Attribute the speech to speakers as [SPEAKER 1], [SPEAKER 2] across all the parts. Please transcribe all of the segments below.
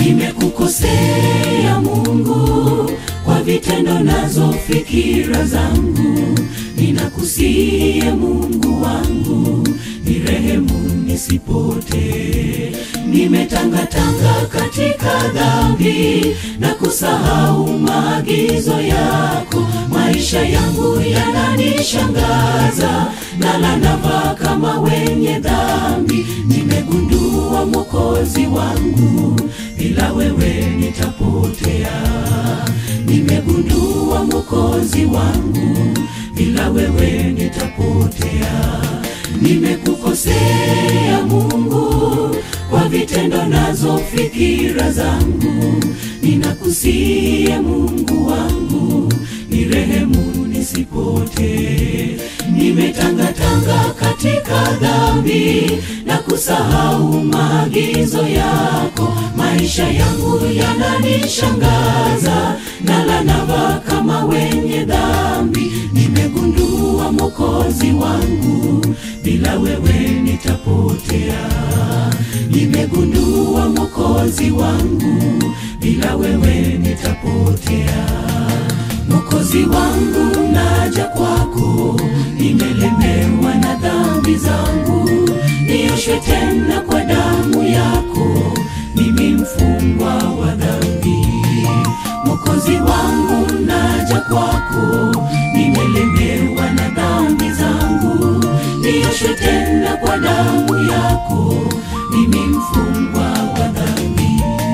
[SPEAKER 1] nimekukosea Mungu kwa vitendo nazo fikira zangu, ninakusiye Mungu wangu, nirehemu nisipotee. Nimetangatanga katika dhambi na kusahau maagizo yako, maisha yangu yananishangaza, nala navaa kama wenye dhambi. Nimegundua Mwokozi wangu, bila wewe nitapotea. Nimegundua Mwokozi wangu, bila wewe nitapotea. Nimekukosea Mungu kwa vitendo nazo fikira zangu, ninakusiye Mungu wangu, nirehemu nisipotee. Nimetangatanga katika dhambi na kusahau maagizo yako, maisha yangu yananishangaza, nala navaa kama wenye dhambi. Nimegundua Mwokozi wangu, bila wewe nitapotea. Nimegundua Mwokozi wangu, bila wewe nitapotea. Mwokozi wangu, naja kwako, nimelemewa na dhambi zangu, nioshwe tena kwa damu yako, mimi mfungwa wa dhambi. Mwokozi wangu, naja kwako, nimelemewa na dhambi zangu, nioshwe tena kwa damu yako, mimi mfungwa wa dhambi.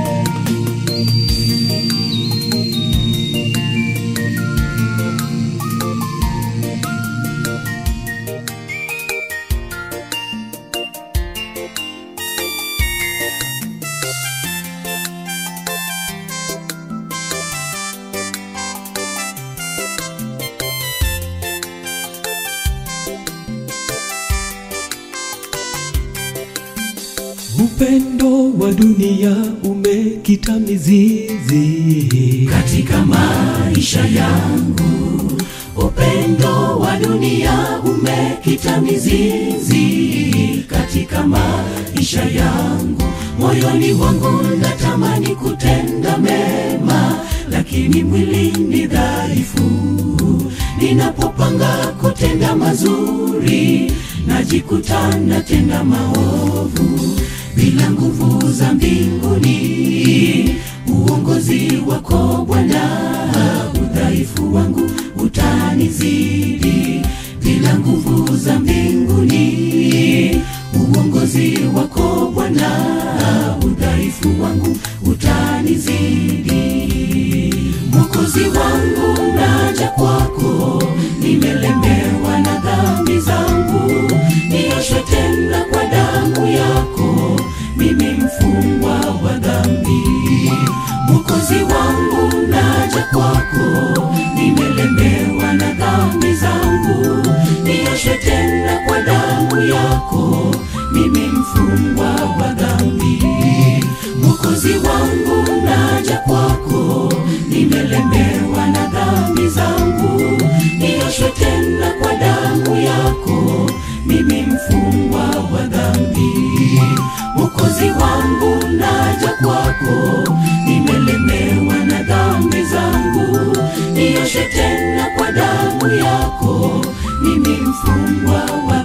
[SPEAKER 2] Upendo wa dunia umekita mizizi
[SPEAKER 1] katika maisha yangu. Upendo wa dunia umekita mizizi katika maisha yangu. Moyoni wangu natamani kutenda mema, lakini mwili ni dhaifu. Ninapopanga kutenda mazuri, najikuta natenda maovu bila nguvu za mbinguni. Uongozi wako Bwana, udhaifu wangu utanizidi. Bila nguvu za mbinguni, uongozi wako Bwana, udhaifu wangu utanizidi. Mwokozi wangu, naja kwako, nimelemewa na dhambi zangu, nioshwe tena kwa damu yako, mimi mfungwa wa dhambi. Mwokozi wangu, naja kwako, nimelemewa na dhambi zangu, nioshwe tena kwa damu yako, mimi mfungwa wa dhambi. Mwokozi wangu, naja kwako, nimelemewa na dhambi zangu, nioshwe tena kwa damu yako, mimi mfungwa wa dhambi. Mwokozi wangu, naja kwako, nimelemewa na dhambi zangu, nioshwe tena kwa damu yako, mimi mfungwa wa